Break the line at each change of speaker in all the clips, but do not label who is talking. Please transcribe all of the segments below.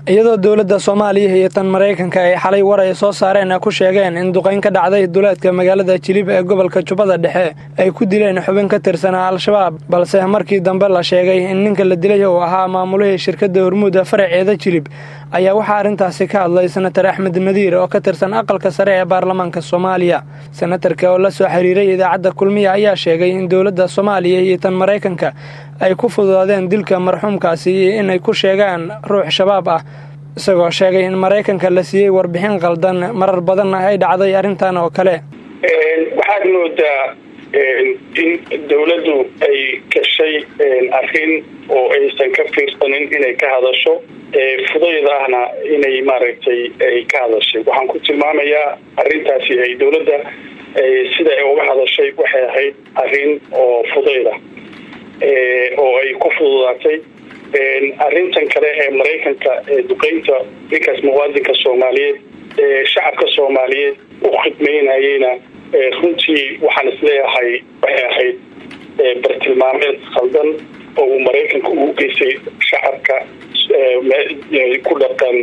iyadoo dowladda soomaaliya iyo tan maraykanka ay xalay war ay soo saareen ku sheegeen in duqayn ka dhacday duleedka magaalada jilib ee gobolka jubbada dhexe ay ku dileen xubin ka tirsanaa al-shabaab balse markii dambe la sheegay in ninka la dilay uu ahaa maamulihii shirkadda hormuuda faraceeda jilib ayaa waxaa arrintaasi ka hadlay senatar axmed nadiir oo ka tirsan aqalka sare ee baarlamaanka soomaaliya senatarka oo la soo xiriiray idaacadda kulmiya ayaa sheegay in dowladda soomaaliya iyo tan maraykanka ay ku fududaadeen dilka marxuumkaasi iyo inay ku sheegaan ruux shabaab ah isagoo sheegay in maraykanka la siiyey warbixin qaldan marar badanna ay dhacday arrintan oo kale
waxaad moodaa in dowladdu ay gashay arrin oo aysan ka fiirsanin inay ka hadasho fudayd ahna inay maaragtay ay ka hadashay waxaan ku tilmaamayaa arrintaasi ay dowladda sida ay uga hadashay waxay ahayd arrin oo fudayda oo ay ku fududaatay arrintan kale ee maraykanka ee duqeynta ninkaas muwaadinka soomaaliyeed ee shacabka soomaaliyeed u khidmaynayeyna runtii waxaan isleeyahay waxay ahayd bartilmaameed khaldan oo uu maraykanka ugu geystay shacabka ku dhaqan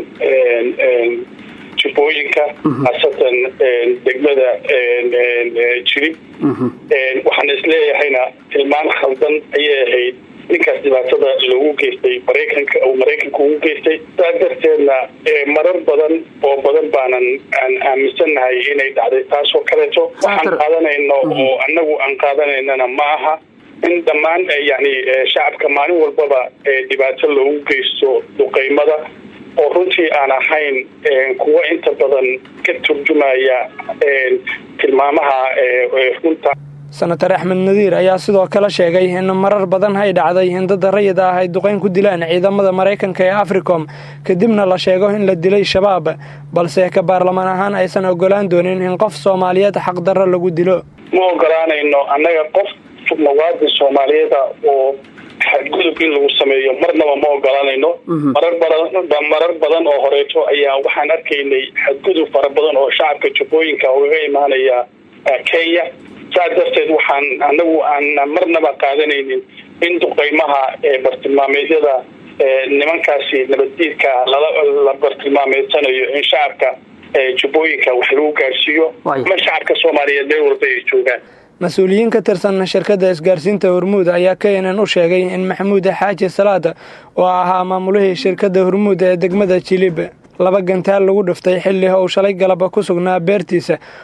jubbooyinka haasatan degmada jirib waxaan isleeyahayna tilmaan khaldan ayay ahayd ninkaas dhibaatada loogu geystay maraykanka uu maraykanka ugu geystay saa darteedna marar badan oo badan baanan aan aaminsannahay inay dhacday taasoo kaleeto waxaan qaadanayno oo anagu aan qaadanaynana ma aha in dhammaan yani shacabka maalin walbaba dhibaato loogu geysto duqeymada oo runtii aan ahayn kuwa inta badan ka turjumaya tilmaamaha runta
senatar axmed nadiir ayaa sidoo kale sheegay in marar badan ay dhacday in dadda rayida ah ay duqayn ku dilaan ciidamada maraykanka ee africom kadibna la sheego in la dilay shabaab balse ka baarlamaan ahaan aysan ogolaan doonin in qof soomaaliyeed xaqdarro lagu dilo
ma ogolaanayno annaga qof muwaadin soomaaliyeeda oo xadgudub in lagu sameeyo marnaba ma ogolanayno marar badan marar badan oo horeeto ayaa waxaan arkaynay xadgudub fara badan oo shacabka jubbooyinka ugaga imaanaya kenya saa darteed waxaan anagu aan marnaba qaadanaynin in duqeymaha ee bartilmaameedyada nimankaasi nabaddiidka la bartilmaameedsanayo in shacabka jubbooyinka wax lagu gaarsiiyo ama shacabka soomaaliyeed meel walba ay joogaan
mas-uuliyiin ka tirsan shirkadda isgaarsiinta hormuud ayaa keenan u sheegay in maxamuud xaaji salaad oo ahaa maamulihii shirkadda hormuud ee degmada jilib laba gantaal lagu dhiftay xilli uu shalay galaba ku sugnaa beertiisa